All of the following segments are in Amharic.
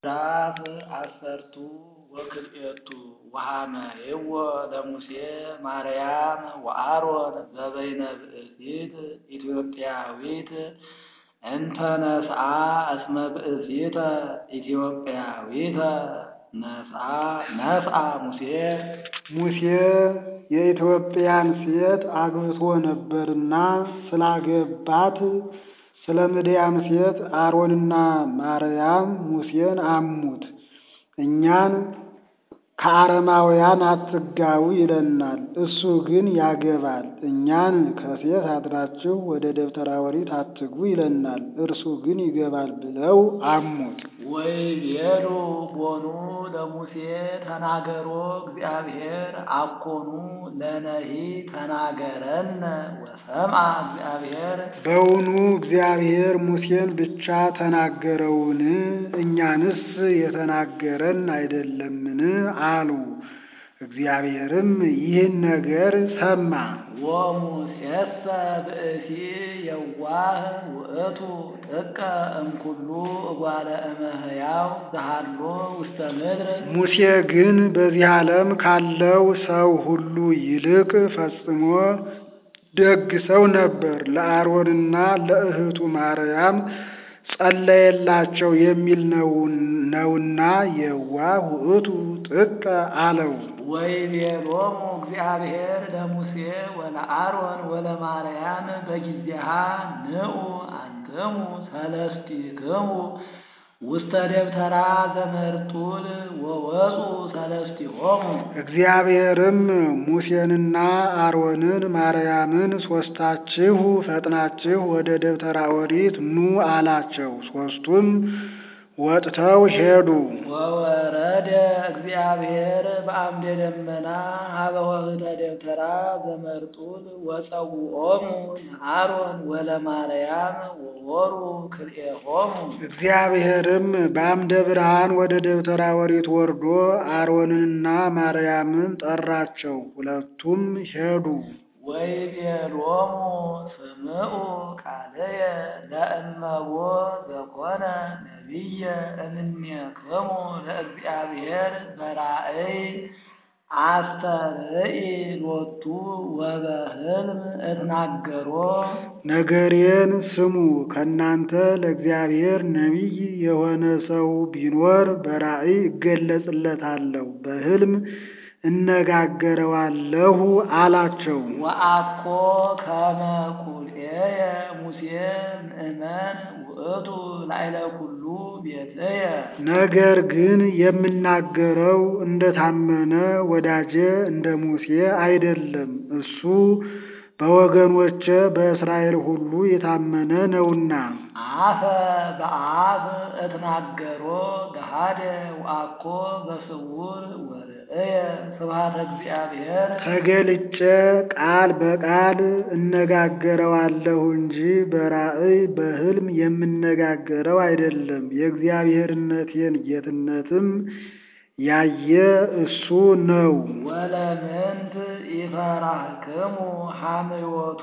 ምዕራፍ አሰርቱ ወክልኤቱ ወሐመይዎ ለሙሴ ማርያም ወአሮን ዘበይነ ብእሲት ኢትዮጵያዊት እንተ ነስአ እስመ ብእሲተ ኢትዮጵያዊተ ነስአ ሙሴ ሙሴ የኢትዮጵያን ሴት አግብቶ ነበርና ስላገባት ስለ ምድያም ሴት አሮንና ማርያም ሙሴን አሙት። እኛን ከአረማውያን አትጋቡ ይለናል፣ እሱ ግን ያገባል። እኛን ከሴት አድራችሁ ወደ ደብተራ ኦሪት አትግቡ ይለናል፣ እርሱ ግን ይገባል ብለው አሙት። ወይቤሉ ቦኑ ለሙሴ ተናገሮ እግዚአብሔር አኮኑ ለነሂ ተናገረነ ወሰምዐ እግዚአብሔር በውኑ እግዚአብሔር ሙሴን ብቻ ተናገረውን? እኛንስ የተናገረን አይደለምን? አሉ። እግዚአብሔርም ይህን ነገር ሰማ። ወሙሴሰ ብእሲ የዋህ ውእቱ ጥቀ እምኩሉ እጓለ እመሕያው ዘሃሎ ውስተ ምድር ሙሴ ግን በዚህ ዓለም ካለው ሰው ሁሉ ይልቅ ፈጽሞ ደግ ሰው ነበር። ለአሮንና ለእህቱ ማርያም ጸለየላቸው የሚል ነውና የዋህ ውእቱ ጥቀ አለው። ወይቤሎሙ እግዚአብሔር ለሙሴ ወለአሮን ወለማርያም በጊዜሃ ንዑ አንትሙ ሰለስቲክሙ ውስተ ደብተራ ዘመርጡል ወወፁ ሰለስቲሆሙ እግዚአብሔርም ሙሴንና አሮንን ማርያምን ሦስታችሁ ፈጥናችሁ ወደ ደብተራ ኦሪት ኑ አላቸው። ሦስቱም ወጥተው ሄዱ። ወወረደ እግዚአብሔር በአምደ ደመና ሀበ ወህደ ደብተራ ዘመርጡል ወጸውዖሙ ለአሮን ወለማርያም ወወሩ ክልኤሆሙ እግዚአብሔርም በአምደ ብርሃን ወደ ደብተራ ኦሪት ወርዶ አሮንንና ማርያምን ጠራቸው። ሁለቱም ሄዱ። ወይቤሎሙ ስምዑ ቃልየ ለእመቦ ዘኮነ ነቢየ እምኔክሙ ለእግዚአብሔር በራእይ አስተርኢ ሎቱ ወበህልም እትናገሮ ነገሬን ስሙ። ከእናንተ ለእግዚአብሔር ነቢይ የሆነ ሰው ቢኖር በራእይ እገለጽለታለሁ፣ በህልም እነጋገረዋለሁ አላቸው። ወአኮ ከመ ቁልኤየ ሙሴ ምእመን ውእቱ ላዕለ ኩሉ ቤትየ ነገር ግን የምናገረው እንደታመነ ወዳጄ እንደ ሙሴ አይደለም። እሱ በወገኖቼ በእስራኤል ሁሉ የታመነ ነውና። አፈ በአፍ እትናገሮ ገሃደ ወአኮ በስውር ወርእየ ስብሐተ እግዚአብሔር ተገልጬ ቃል በቃል እነጋገረዋለሁ እንጂ በራእይ በህልም የምነጋገረው አይደለም። የእግዚአብሔርነቴን ጌትነትም ያየ እሱ ነው። ወለምንት ኢፈራህክሙ ሐምዮቶ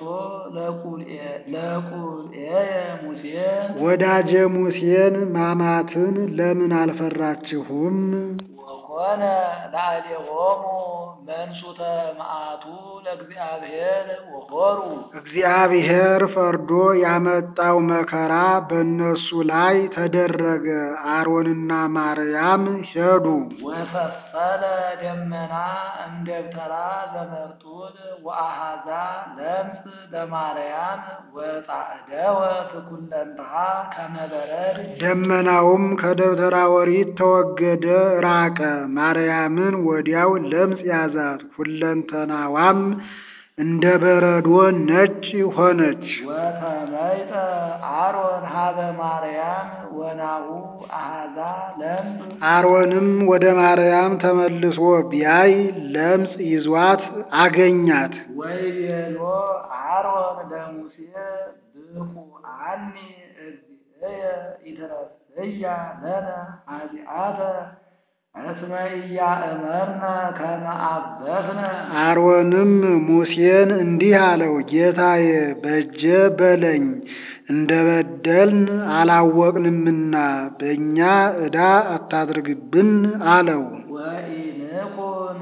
ለቁልኤየ ሙሴ ወዳጄ ሙሴን ማማትን ለምን አልፈራችሁም? ወኮነ ላዕሌሆሙ መንሱተ መዓቱ ለእግዚአብሔር ወሆሩ እግዚአብሔር ፈርዶ ያመጣው መከራ በእነሱ ላይ ተደረገ። አሮንና ማርያም ሄዱ። ወፈሰለ ደመና እምደብተራ ዘመርጡል ወአሃዛ ለምጽ ለማርያም ወጻዕደወ ትኩለንትሃ ከመ በረድ ደመናውም ከደብተራ ኦሪት ተወገደ፣ ራቀ። ማርያምን ወዲያው ለምጽ ያዛት፣ ሁለንተናዋም እንደ በረዶ ነጭ ሆነች። ወተመይጠ አሮን ሀበ ማርያም ወናሁ አሃዛ ለምጽ አሮንም ወደ ማርያም ተመልሶ ቢያይ ለምጽ ይዟት አገኛት። ወይቤሎ አሮን ለሙሴ ብኩዓኒ እግዚእየ ኢትረስያ ለነ ኃጢአተ እስመ ኢያእመርነ ከመ አበስነ አሮንም ሙሴን እንዲህ አለው፣ ጌታዬ በጀ በለኝ እንደ በደልን አላወቅንምና በእኛ ዕዳ አታድርግብን አለው። ወኢንኩን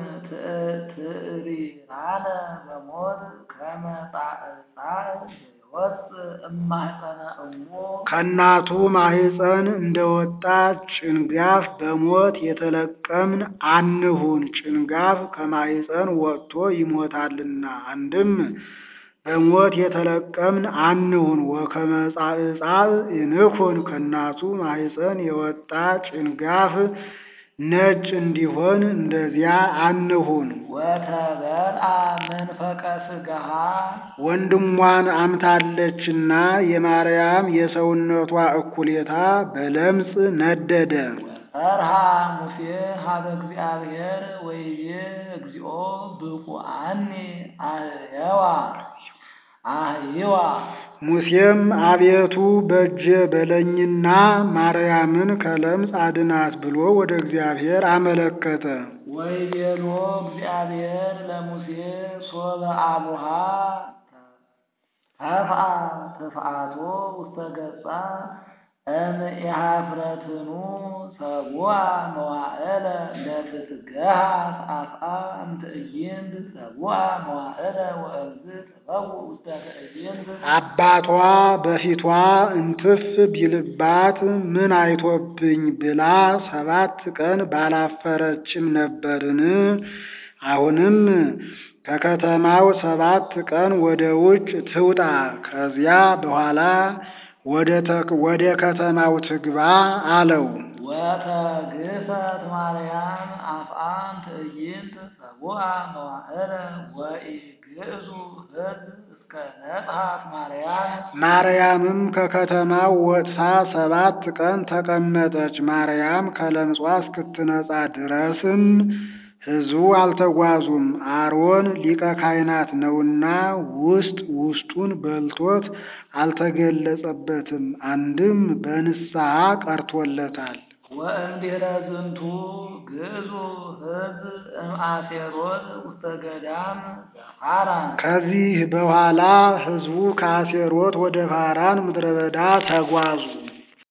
ትዕሪራነ በሞት ከመ ጻዕጻዕ ዘይወፅእ እማኅፀነ እሙ ከእናቱ ማኅፀን እንደወጣ ጭንጋፍ በሞት የተለቀምን አንሁን። ጭንጋፍ ከማኅፀን ወጥቶ ይሞታልና። አንድም በሞት የተለቀምን አንሁን። ወከመ ጻዕጻዕ ኢንኩን ከእናቱ ማኅፀን የወጣ ጭንጋፍ ነጭ እንዲሆን እንደዚያ አንሁን። ወተበልአ መንፈቀ ሥጋሃ ወንድሟን አምታለችና የማርያም የሰውነቷ እኩሌታ በለምጽ ነደደ። ጸርሃ ሙሴ ሀበ እግዚአብሔር ወይቤ እግዚኦ ብቁዓኒ አህየዋ አህይዋ ሙሴም አቤቱ በእጀ በለኝና ማርያምን ከለምጽ አድናት ብሎ ወደ እግዚአብሔር አመለከተ። ወይቤሎ እግዚአብሔር ለሙሴ ሶበ አቡሃ ተፍአ ተፍአቶ ውስተ ገጻ እምኢሃፍረትኑ ሰቡአ መዋዕለ ለትትገሃ አፍአ እምትዕይንት ሰቡአ መዋዕለ ወእምዝ ትበው ውስተ ትዕይንት አባቷ በፊቷ እንትፍ ቢልባት ምን አይቶብኝ ብላ ሰባት ቀን ባላፈረችም ነበርን? አሁንም ከከተማው ሰባት ቀን ወደ ውጭ ትውጣ፣ ከዚያ በኋላ ወደ ከተማው ትግባ አለው። ወተግሰት ማርያም አፍአም ትዕይንት ሰቡአ መዋዕለ ወኢግዕዙ ሕዝብ እስከ ነጽሐት ማርያም ማርያምም ከከተማው ወጥታ ሰባት ቀን ተቀመጠች። ማርያም ከለምጿ እስክትነጻ ድረስም ሕዝቡ አልተጓዙም። አሮን ሊቀ ካህናት ነውና ውስጥ ውስጡን በልቶት አልተገለጸበትም። አንድም በንስሐ ቀርቶለታል። ወእምድኅረ ዝንቱ ግዕዙ ሕዝብ እምአሴሮት ውስተ ገዳም ዘፋራን ከዚህ በኋላ ሕዝቡ ከአሴሮት ወደ ፋራን ምድረ በዳ ተጓዙ።